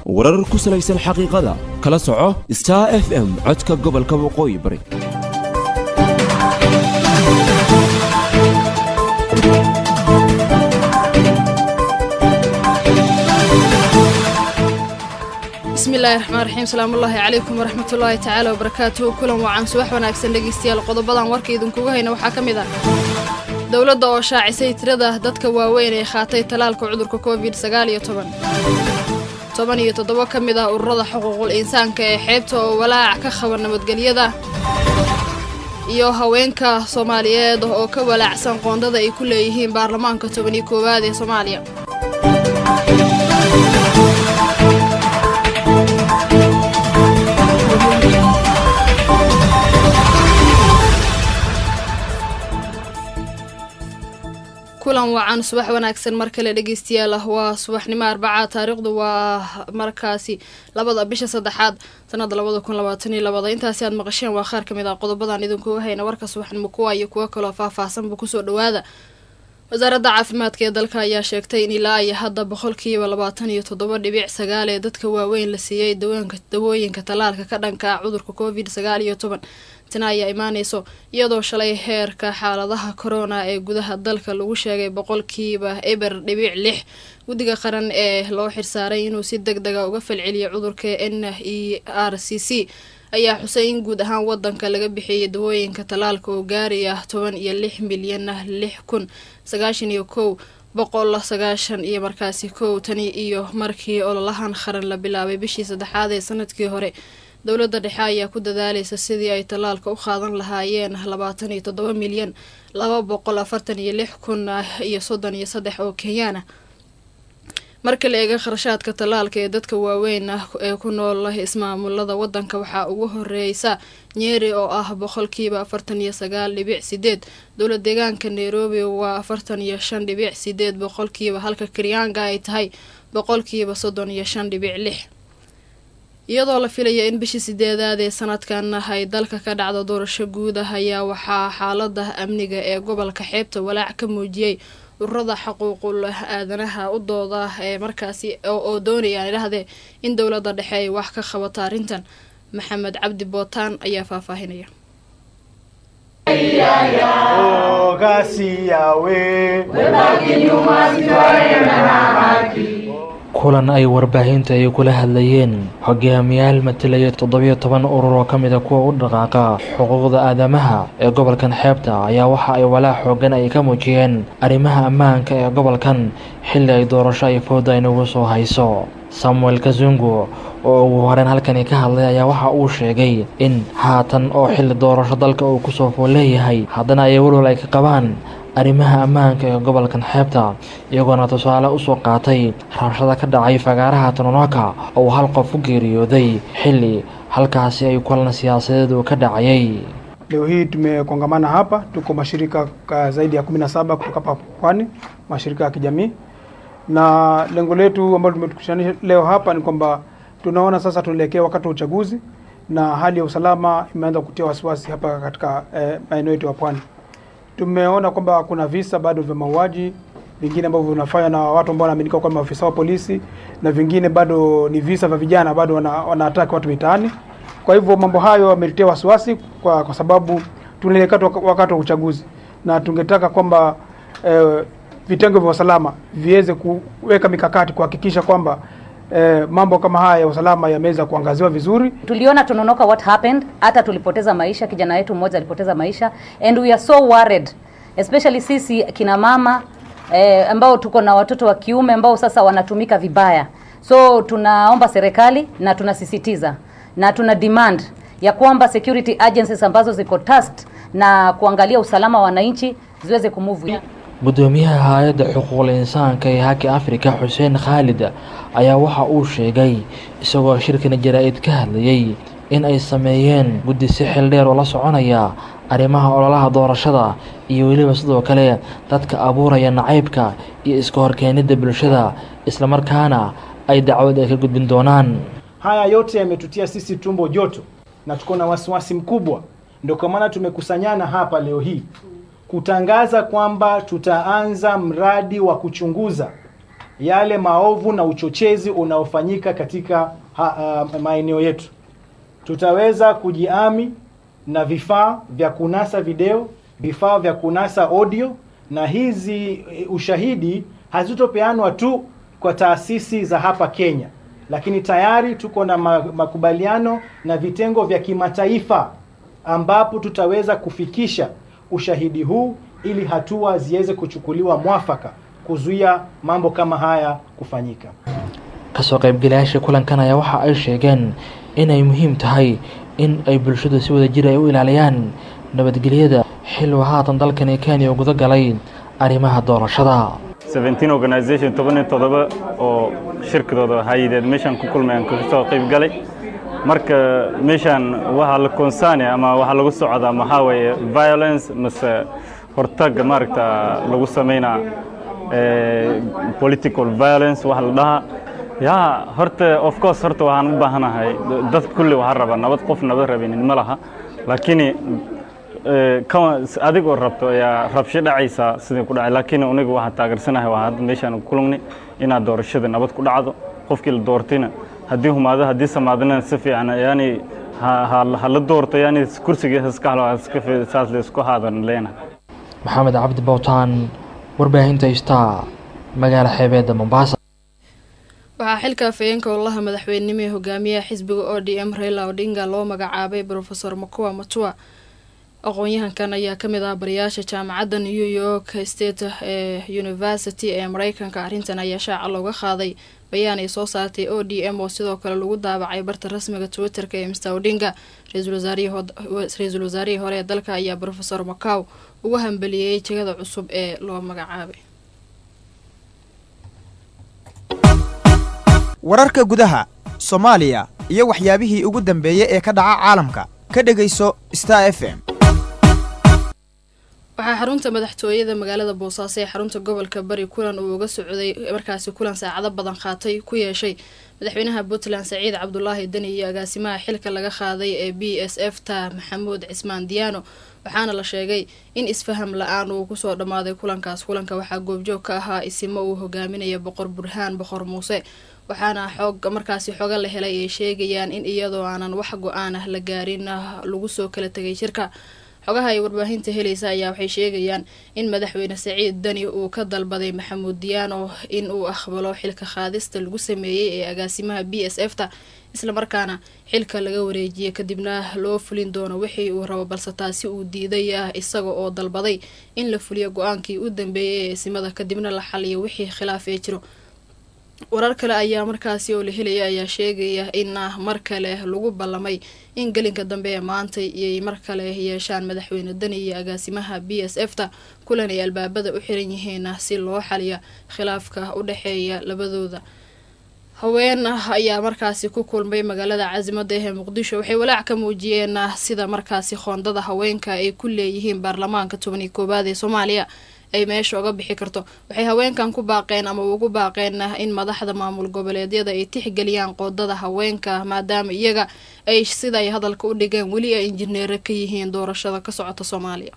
warar ku salaysan xaqiiqada kala soco star f m codka gobolka waqooyi bari bismillahi raxmaan raxiim salaamullaahi calaykum waraxmatullaahi tacaala wabarakaatuhu kulan wacan subax wanaagsan dhegeystayaal qodobadan warka idinkuga hayna waxaa ka mid ah dowladda oo shaacisay tirada dadka waaweyn ee qaatay talaalka cudurka covid sagaal iyo toban toban iyo toddobo ka mid ah ururada xuquuqul insaanka ee xeebta oo walaac ka qaba nabadgelyada iyo haweenka soomaaliyeed oo ka walaacsan qoondada ay ku leeyihiin baarlamaanka toban iyo koowaad ee soomaaliya kulan wacan subax wanaagsan mar kale dhegeystayaal ah waa subaxnimo arbaca taariikhdu waa markaasi labada bisha saddexaad sanada labada kun labaatan iyo labada intaasi aad maqasheen waa qaar kamid ah qodobadan idinkuga hayna warka subaxnimo kuwa iyo kuwo kaloo faahfaahsanba kusoo dhawaada wasaaradda caafimaadka ee dalka ayaa sheegtay in ilaa iyo hadda boqolkiiba labaatan iyo toddoba dhibic sagaal ee dadka waaweyn la siiyey dawooyinka tallaalka ka dhanka ah cudurka covid sagaal iyo toban tana ayaa imaaneyso iyadoo shalay heerka xaaladaha corona ee gudaha dalka lagu sheegay boqolkiiba eber dhibic lix guddiga qaran ee loo xirsaaray inuu si deg dega uga falceliyo cudurka n e r c c ayaa xusay in guud ahaan wadanka laga bixiyay dawooyinka tallaalka oo gaaraya toban iyo lix milyan lix kun sagaashan iyo kow boqol sagaashan iyo markaasi kow tani iyo markii ololahan qaran la bilaabay bishii saddexaad ee sanadkii hore dowladda dhexe ayaa ku dadaaleysa sidii ay tallaalka u qaadan lahaayeen labaatan iyo toddoba milyan laba boqol afartan iyo lix kun iyo soddon iyo saddex oo kenyaan ah marka la eega kharashaadka tallaalka ee dadka waaweyn ah ee ku nool ismaamulada wadanka waxaa ugu horeysa nyeri oo ah boqolkiiba afartan iyo sagaal dhibic sideed dowla deegaanka nairobi waa afartan iyo shan dhibic sideed boqolkiiba halka karyaanga ay tahay boqolkiiba soddon iyo shan dhibic lix iyadoo la filaya in bishii sideedaad ee sanadkan ay dalka ka dhacdo doorasho guud ah ayaa waxaa xaalada amniga ee gobolka xeebta walaac ka muujiyey ururada xuquuqul aadanaha u dooda ee markaasi oo doonayaan idhahdee in dowladda dhexe ay wax ka qabato arrintan maxamed cabdi bootaan ayaa faahfaahinaya kulan ay warbaahinta ay kula hadlayeen hogaamiyaal matalaya toddobiyo toban urur oo ka mid a kuwa u dhaqaaqa xuquuqda aadamaha ee gobolkan xeebta ayaa waxa ay walaac xoogan ay ka muujiyeen arrimaha ammaanka ee gobolkan xilli ay doorasho ay fooda inagu soo hayso samuel kazungu oo ugu horeyn halkani ka hadlay ayaa waxa uu sheegay in haatan oo xilli doorasho dalka uu kusoo fool leeyahay haddana ay walwal ay ka qabaan arrimaha ammaanka ee gobolkan xeebta iyagoona tusaale usoo qaatay rabshada ka dhacay fagaaraha tononoka oo hal qof u geeriyooday xilli halkaasi ay kulan siyaasadeed uu ka dhacayay Leo hii tumekongamana hapa, tuko mashirika ka zaidi ya kumi na saba kutoka hapa Pwani, mashirika ya kijamii, na lengo letu ambalo tumetukutanisha leo hapa ni kwamba tunaona sasa tunaelekea wakati wa uchaguzi na hali ya usalama imeanza kutia wasiwasi hapa katika eh, maeneo yetu ya Pwani. Tumeona kwamba kuna visa bado vya mauaji vingine ambavyo vinafanywa na watu ambao wanaaminika kuwa maafisa wa polisi na vingine bado ni visa vya vijana bado wana, wanaataki watu mitaani. Kwa hivyo mambo hayo yametutia wasiwasi kwa, kwa sababu tunaelekea wakati wa uchaguzi na tungetaka kwamba eh, vitengo vya usalama viweze kuweka mikakati kuhakikisha kwamba eh, mambo kama haya ya usalama yameweza kuangaziwa vizuri. Tuliona Tononoka what happened, hata tulipoteza maisha, kijana wetu mmoja alipoteza maisha and we are so worried especially sisi kina mama eh, ambao tuko na watoto wa kiume ambao sasa wanatumika vibaya. So tunaomba serikali na tunasisitiza na tuna demand ya kwamba security agencies ambazo ziko tasked na kuangalia usalama wa wananchi ziweze kumove gudoomiyaha hay-adda xuquuqul insaanka ee haki afrika xuseen khaalid ayaa waxa uu sheegay isagoo shirkana jaraa-id ka hadlayay in ay sameeyeen guddi si xil dheer oo la soconaya arrimaha ololaha doorashada iyo weliba sidoo kale dadka abuuraya nacaybka iyo iska horkeenidda bulshada islamarkaana ay dacwad ay ka gudbin doonaan haya yote yametutia sisi tumbo joto na tuko na wasiwasi mkubwa ndio kwa maana tumekusanyana hapa leo hii kutangaza kwamba tutaanza mradi wa kuchunguza yale maovu na uchochezi unaofanyika katika ha, uh, maeneo yetu. Tutaweza kujiami na vifaa vya kunasa video, vifaa vya kunasa audio, na hizi e, ushahidi hazitopeanwa tu kwa taasisi za hapa Kenya, lakini tayari tuko na ma- makubaliano na vitengo vya kimataifa ambapo tutaweza kufikisha ushahidi huu ili hatua ziweze kuchukuliwa mwafaka kuzuia mambo kama haya kufanyika. kasoo qaybgalayaasha kulankan ayaa waxa ay sheegeen inay muhiim tahay in ay bulshadu si wada jir ay u ilaaliyaan nabadgelyada xiluu haatan dalkani kenya guda galay arrimaha doorashada 17 organisation toban iyo todoba oo shirkadooda hayideed meeshaan ku kulmayaan kaga soo qayb galay marka meeshaan waxaa la konsaanaya ama waxaa lagu socdaa maxaa weeye violence mase hortaga maaragta lagu sameynaa eh, political violence waxa la dhahaa ya horta of course horta waxaan u baahanahay dad kulli waxaa raba nabad qof nabad rabinin ma laha laakiin eh, kan adigoo rabto ayaa rabsho dhacaysa sidii ku dhacay laakiin anigu waxaan taageersanahay waa hadda meeshaan ku kulmnay inaad doorashada nabad ku dhacdo qofkii la doortayna haddii humaado haddii samaadana si fiican yani ha ha- ha la doorto yani kursigiisa iska halo iska fi- saas la isku haadan leenahay maxamed cabdi bowtaan warbaahinta star magaala xeebeedda mombasa waxaa xilka afhayeenka olaha madaxweynenimo ee hogaamiyaha xisbiga o d m raila odinga loo magacaabay rofesor makuwa matua aqoon-yahankan ayaa kamid ah barayaasha jaamacadda new york state ee university ee mareykanka arrintan ayaa shaaca looga qaaday bayaan ay soo saartay o d m oo sidoo kale lagu daabacay barta rasmiga twitter-ka ee mr odinga ra-iisul wasaarihii hod- ra-iisul wasaarihii hore ee dalka ayaa rofesor macaw ugu hambeliyey jegada cusub ee loo magacaabay wararka gudaha soomaaliya iyo waxyaabihii ugu dambeeyey ee ka dhaca caalamka ka dhegayso star f m waxaa xarunta madaxtooyada magaalada boosaaso ee xarunta gobolka bari kulan uu uga socday markaasi kulan saacado badan qaatay ku yeeshay madaxweynaha puntland saciid cabdulaahi deni iyo agaasimaha xilka laga qaaday ee b s f ta maxamuud cismaan diyaano waxaana la sheegay in isfaham la-aan uu kusoo dhammaaday kulankaas kulanka waxaa goobjoog ka ahaa isimo uu hogaaminaya boqor burhaan boqor muuse waxaana xoog markaasi xoga la helay ay sheegayaan in iyadoo aanan wax go-aan ah la gaarin ah lagu soo kala tegay shirka xogaha ay warbaahinta helaysa ayaa waxay sheegayaan in madaxweyne saciid dani uu ka dalbaday maxamuud diyaano in uu aqbalo xilka qaadista lagu sameeyey ee agaasimaha b s f ta islamarkaana xilka laga wareejiyay kadibna loo fulin doono wixii uu rabo balse taasi uu diiday ah isaga oo dalbaday in la fuliyo go-aankii u dambeeyay ee isimada kadibna la xaliyo wixii khilaaf ee jiro warar kale ayaa markaasi oo la helaya ayaa sheegaya in ah mar kale lagu ballamay in gelinka dambe ee maanta iyay mar kale yeeshaan madaxweyne dani iyo agaasimaha b s f ta kulan ay albaabada u xiran yihiin si loo xaliya khilaafka u dhexeeya labadooda haween ah ayaa markaasi ku kulmay magaalada caasimada ee muqdisho waxay walaac ka muujiyeen sida markaasi qoondada haweenka ay ku leeyihiin baarlamaanka toban iyo koowaad ee soomaaliya ay meesha uga bixi karto waxay haweenkan ku baaqeen ama ugu baaqeen in madaxda maamul goboleedyada ay tixgeliyaan qoodada haweenka maadaama iyaga ay sida ay hadalka u dhigeen weli ay injineero ka yihiin doorashada ka socota soomaaliya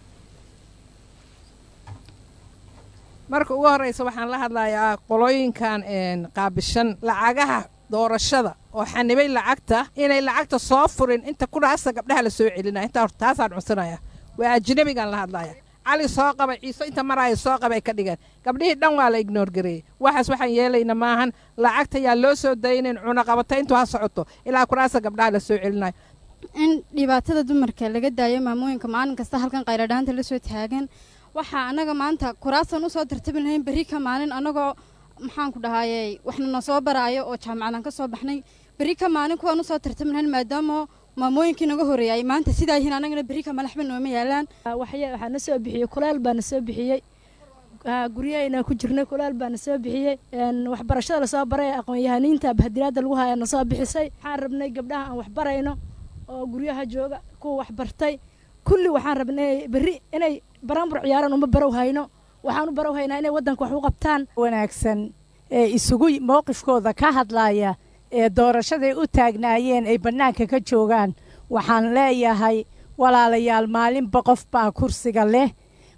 marka ugu horeysa waxaan la hadlayaa qolooyinkan qaabishan lacagaha doorashada oo xanibay lacagta inay lacagta soo furin inta kudhaasa gabdhaha la soo celinaya intaa horta taasaan cunsanaya waa ajnabigaan la hadlaya cali soo qabay ciise inta maraayo soo qabay ka dhigeen gabdhihii dhan waa la ignoor gareeyey waxaas waxaan yeelayna maahan lacagta yaa loo soo daynayn cunaqabata intuu ha socoto ilaa kuraasa gabdhaha la soo celinayo in dhibaatada dumarka laga daayo maamooyinka maalin kasta halkan qayladhaanta la soo taagan waxaa annaga maanta kuraasan usoo tartabi lahayn berri ka maalin annagoo maxaan ku dhahayey waxna na soo baraayo oo jaamacadan ka soo baxnay berri ka maalin kuwaan usoo tartami lahayn maadaama maamooyinkii naga horreeyay maanta sidaa yihiin annagana berri ka malaxba nooma yaalaan waxaa na soo bixiyey kulaal baa na soo bixiyey guryahayna ku jirnay kulaal baa na soo bixiyey waxbarashada lasoo baray aqoon-yahaniinta bahadiraadda lagu haya na soo bixisay waxaan rabnay gabdhaha aan waxbarayno oo guryaha jooga kuwa waxbartay kulli waxaan rabnay berri inay baranbur ciyaaran uma barow hayno waxaan u barow haynaa inay waddanka wax u qabtaan wanaagsan ee isugu mowqifkooda ka hadlaya ee doorashaday u taagnaayeen ay bannaanka ka joogaan waxaan leeyahay walaalayaal maalinba qof baa kursiga leh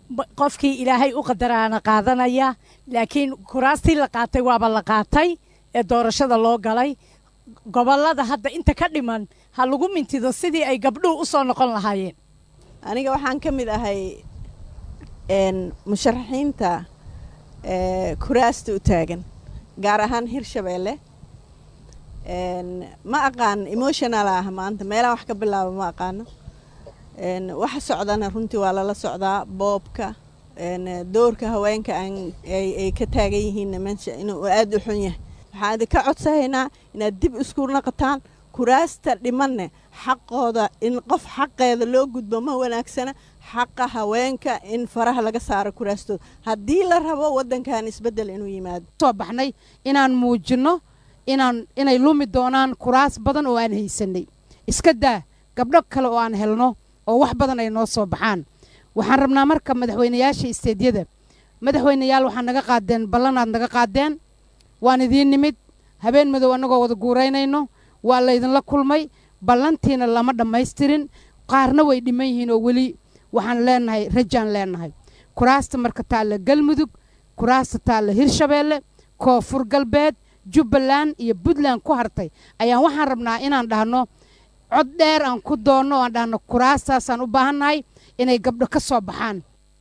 ba- qofkii ilaahay u qadaraana qaadanaya laakiin kuraastii la qaatay waaba la qaatay ee doorashada loo galay gobollada hadda inta ka dhiman ha lagu mintido sidii ay gabdhuhu u soo noqon lahaayeen aniga waxaan ka mid ahay een, musharaxiinta ee, kuraasta u taagan gaar ahaan hirshabeelle een, ma aqaan emotional ah maanta meelaha wax ka bilaaba ma aqaano een, waxa socdana runtii waa lala socdaa boobka een, doorka haweenka aan ay ay ka taagan yihiinna meesha inuu aada u xun yahay waxaan idinka codsanaynaa inaad dib isku naqataan kuraasta dhimanne xaqooda in qof xaqeeda loo gudbo ma wanaagsana xaqa haweenka in faraha laga saaro kuraastooda haddii la rabo waddankan isbeddel inuu yimaado soo baxnay inaan muujinno inaan inay lumi doonaan kuraas badan oo aan haysanay iska daa gabdho kale oo aan helno oo wax badan ay noo soo baxaan waxaan rabnaa marka madaxweynayaasha isteedyada madaxweynayaal waxaa naga qaadeen ballanaad naga qaadeen waan idiin nimid habeen madow annagoo wada guuraynayno waa laydinla kulmay ballantiina lama dhammaystirin qaarna way dhiman yihiin oo weli waxaan leenahay rajaan leenahay kuraasta marka taalla galmudug kuraasta taalla hirshabeelle koonfur galbeed jubbaland iyo puntland ku hartay ayaan waxaan rabnaa inaan dhahno cod dheer aan ku doonno oo aan dhahno kuraastaasaan u baahannahay inay gabdho ka soo baxaan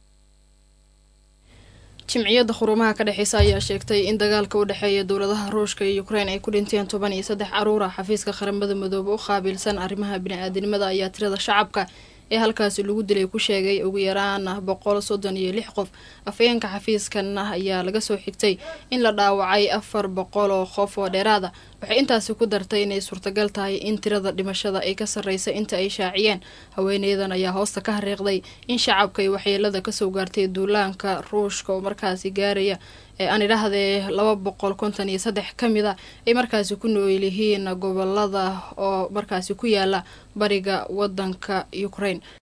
jimciyadda khurumaha ka dhexeysa ayaa sheegtay in dagaalka u dhexeeya dowladaha ruushka iyo ukrein ay ku dhinteen toban iyo saddex caruura xafiiska qaramada midoobe u qaabilsan arrimaha bini-aadinimada ayaa tirada shacabka ee halkaasi lagu dilay ku sheegay ugu yaraan boqol soddon iyo lix qof afayeenka xafiiskan ayaa laga soo xigtay in la dhaawacay afar boqol oo qof oo dheeraada waxay intaasi ku dartay inay suurtagal tahay in tirada dhimashada ay ka sarreysa inta ay shaaciyeen haweeneydan ayaa hoosta ka hariiqday in shacabka ay waxyeelada kasoo gaartay duulaanka ruushka oo markaasi gaaraya ee aan idhaahdee laba boqol konton iyo saddex ka mid a ay markaasi ku nool yihiin gobolada oo markaasi ku yaala bariga wadanka ukraine